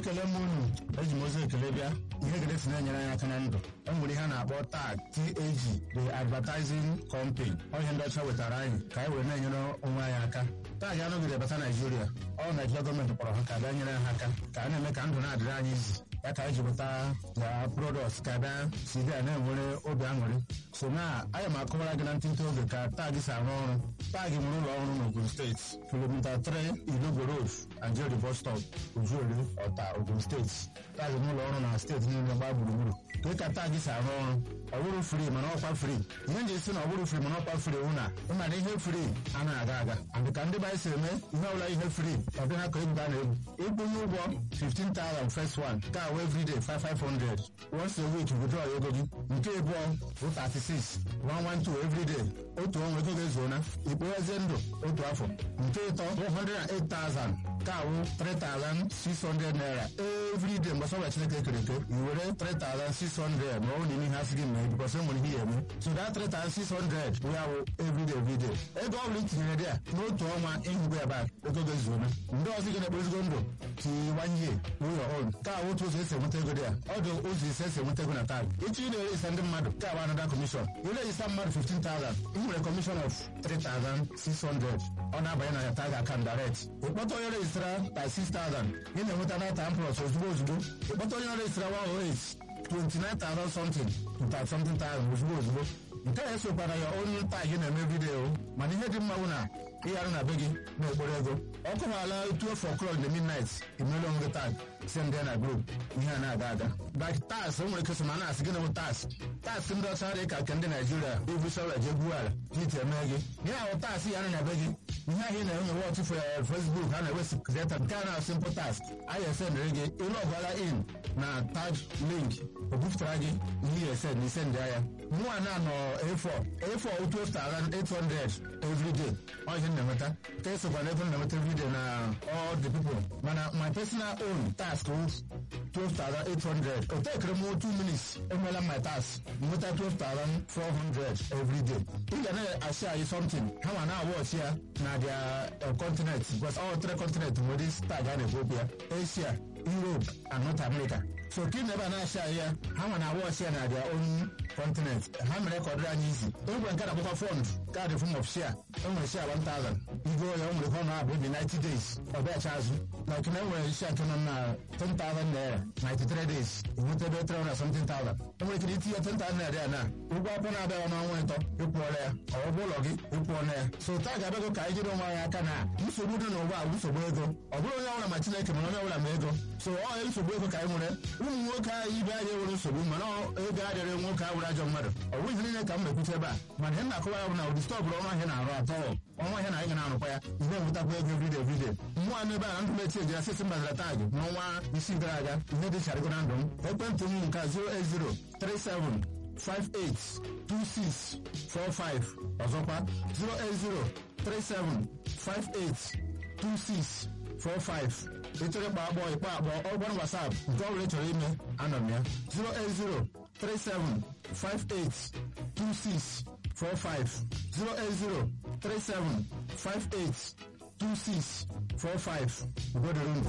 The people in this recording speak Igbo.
ekele m unu eji m ozi ekele bịa ihe gede si na-enyere anyị aka na ndụ e nwere ihe a na-akpọ tag tag the advertising company ọ ihe ndị ọcha wetara anyị ka anyị were na-enyere onwe anyị aka tag anọgide bata naijiria ọ naijiria gọọmenti kpọrọ ha ka bịa nyere ha aka ka a na-eme ka ndụ na-adịrị anyị izi ya ka anyị ji weta ya product ka bịa si bịa na-enwere obi aṅụrị so na anyị ma akọwara gị na ntịntị oge ka tag si arụ ọrụ tag nwere ụlọ ọrụ n'Ogun steeti kilomita 3 Ilogo Road Ajeri bus stop Ojuere Ọta Ogun steeti tag n'ụlọ ọrụ na steeti niile gbaa gburugburu ka ka tag si arụ ọrụ ọ bụrụ fri mana ọkwa fri ihe nji si na ọ bụrụ fri mana ọkwa fri hụ na ịma na ihe fri anaghị aga aga and ka ndị anyị si eme ihe ọbụla ihe fri ọ dị ha ka egwu a na-egwu ịkwụnye ụgwọ 15,000 first one ka awụ everyday 5500 once a week withdraw ego gị nke abụọ bụ 36 112 everyday otu ọnwa ego ga-ezuona ikpoghezie ndụ otu afọ nke ịtọ bụ 108,000 ka awụ 3,600 naira everyday mgbe sọbụla chineke kere eke i were 3,600 ma ọ bụ n'ime ihe asị gị mee bikọs enwere ihe ya eme so that 3,600 ya wụ everyday everyday ego ọ bụla itinyere dị ya n'otu ọnwa ịhụgo ya bak ego ga-ezuona ndị ọzọ gị na-ekpozigo ndụ tiwanye ụlọ ọrụ ka awụ otu ụzọ esi enweta ego dị ya ọ dị ụzọ ise esi enweta ego na tag ịchọ ị na-erejista ndị mmadụ ka awụ anada kọmishọn irejista mmadụ 15,000 ị nwere kọmishọn of 3,600 ọ na-abanye na ya tag akan direct ịkpọta onye rejistara by 6,000 ị na-enweta data plus ozugbo ozugbo ịkpọta onye rejistara 108 29,000 something to something thousand ozugbo ozugbo nke a esokwara ya onye tag na-eme vidiyo mana ihe dị mma bụ na ịgharụ na be gị na-ekporo ego ọ kụwala 12 o'clock the midnight imere onwe gị tag si ndị na group ihe a na-aga aga like tas o nwere ike so ma na-asị gị na tas tas ndị ọcha dị ka nke ndị naijiria ibusọra je gbuo ala iti eme gị ihe ahụ tas ya na be gị ihe ahụ ị na-enwe wọchị Facebook ha na-ewe sekreta nke a na simple task anyị esendịrị gị ịlọgwala in na tag link o bupụtara gị ihe esend na isendị ya mụa na nọ A4 A4 800 everyday ọ ihe na-enweta ka esokwa na ebe m na-enweta everyday na all the people mana my personal own task 12,800 o tekere m 2 minutes enwela my task nweta 12,400 everyday ị ga na-asị anyị something ha ma na-awọchi ya na their continent because all three continent nwere tag a na-ekwu okwu ya Asia Europe and North America so ka ị na ebe a na-asị anyị ya ha ma na-awọchi ya na their own continent ha mere ka ọ dịrị anyị izi egwe nke na-akpọkwa fond kaadị form of share enwere share 1000 igo ya o nwere ka ọ na-abụ ebi 90 days ọ bịacha azụ na okene enwere share nke nọ na 10,000 naira 93 days enweta ebe 300 something thousand enwere ike itinye 10,000 naira ya na ụgwọ akwụkwọ na-abịaghị n'ọnwa ịtọ ịkwụọla ya ọgwụgwọ ụlọ gị ịkwụọla ya so taa ga-abịago ka anyị jiri onwe anyị aka na nsogbu dị n'ụwa bụ nsogbu ego ọ bụrụ onye ọbụla ma Chineke mana onye ọbụla ma ego so ọ nsogbu ego ka anyị nwere ụmụ nwoke anyị ibe anyị nwere nsogbu mana ego adịrị nwoke a were ajọ mmadụ ọ bụghị niile ka m na-ekwute ebe a mana ihe m na-akọwa ya bụ na ụdị stọọ bụrụ ọnwa ahịa na-arụ atọ ọnwa ahịa na anyị ga na-arụkwa ya ị na-enwetakwa ego everyday everyday mmụọ anụ ebe a na ndụ mechi ejira sisi mbazara tag n'ọnwa isii gara aga ihe dị charịgo na ndụ m ekwentị m nke 08037582645 ọzọkwa 08037582645 ịchọrọ ịkpa agbọ ịkpa agbọ ọgbọrọ WhatsApp nke ọ bụla ị chọrọ ime anọ m ya 08037582645 08037582645 ugodoro ndụ